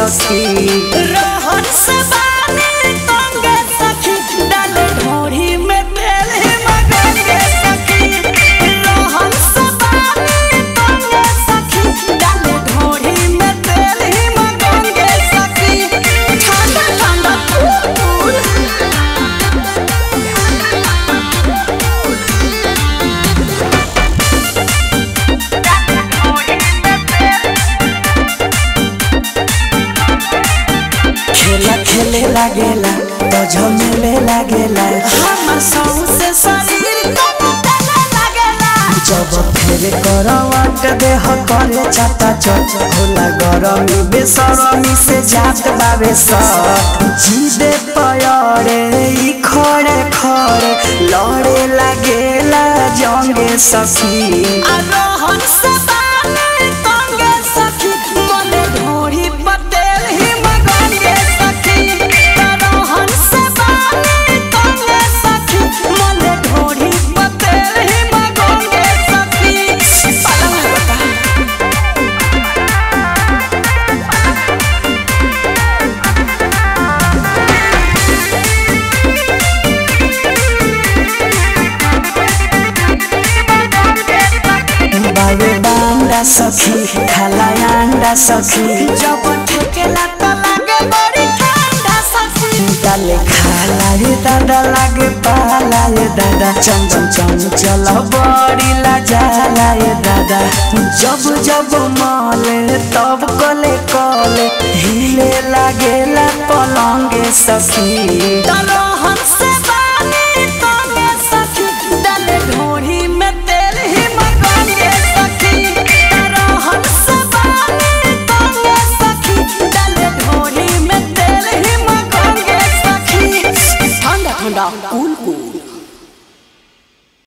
सखी रोहन से बानी तंगे सखी डाले ढोरी में तेल ही मगंगे सखी रोहन से बानी तंगे सखी डाले ढोरी में तेल ही मगंगे सखी ठंडा ठंडा फूल खेला खेले लागेला तो झमेले लागेला हमर सौंसे शरीर कमतले लगेला जब फेरे करवट देह करे चाटा चट होला गरमी बेसरमी से जात बावे सट जीदे पयरे ई खड़े खड़े लड़े लागेला जंगे सखी रोहन से बानी तंगे सखी मने ढोरी पतेल ही मगंगे सखी रोहन से बानी तंगे सखी मने ढोरी पतेल ही मगंगे सखी पलंग बता बावे बांडा सखी खाला अंडा सखी जब ठेकेला त लागे बड़ी ठंडा सखी डाले खाला रे दादा लागे पाला रे दादा चम चम चम चल बड़ी लाजाला रे दादा जब जब माले तब कले कले हिले लागेला पलंगे सखी